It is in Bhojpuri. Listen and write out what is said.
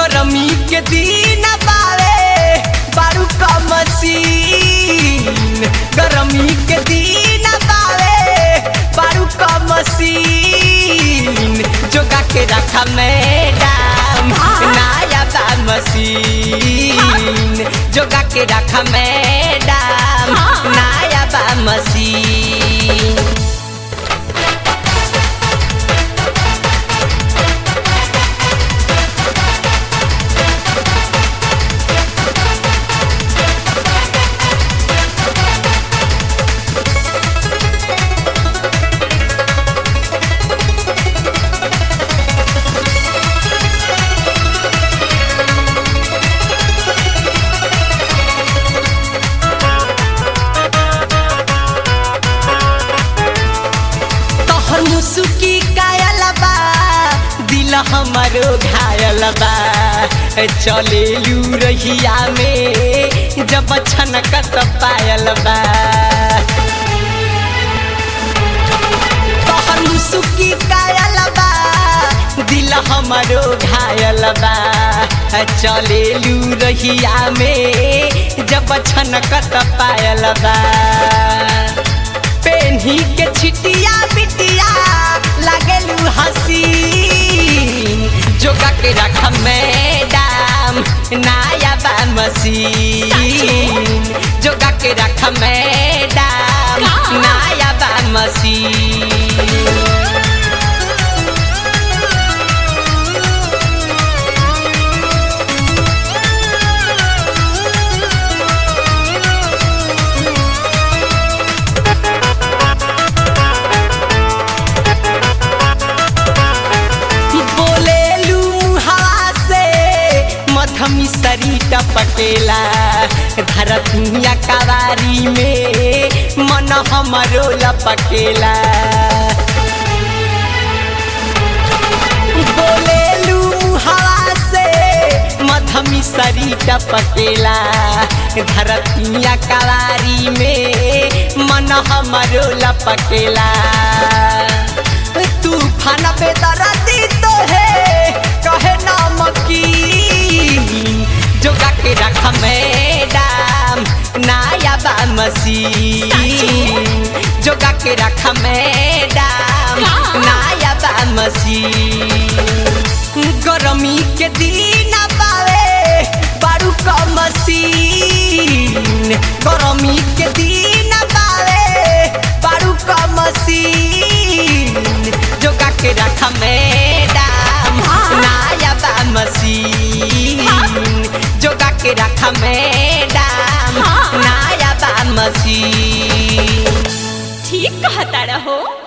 गरमी के दिन बावे बारू का मशीन गरमी के दिन बावे बारू का मशीन जोगा के रखा मैडम नया बा मशीन जोगा के रखा मैडम नया बा मशीन तोहर मुसुकी कायल बा दिल हमारो घायल बा चलेलू रहिया में जब छनकत पायल बा तोहर मुसुकी कायल बा दिल हमारो घायल बा चलेलू रहिया में जब छनकत पायल बा पेन्ही के छिटिया बिटिया लागेलू हसीन जोगा के रख मैडम नया बा मशीन जोगा के रख मैडम नया बा मशीन बोलेलू हवा से मधमी सरी टपकेला धरतिया कवारी में मन हमरो लपकेला बोलेलू हवा से मधमी सरी टपकेला धरतिया कवारी में मन हमरो लपकेला तूफान पे दरदी तो है कहे नमकीन जोगा के रख मैडम नया बा मशीन जोगा के रख मैडम नया बा मशीन गरमी के दिन बावे बारू का मशीन गरमी के दिन बावे बारू का मशीन जोगा के रख मैडम नया बा मशीन जोगा के रख मैडम नया बा मशीन ठीक कहता रहो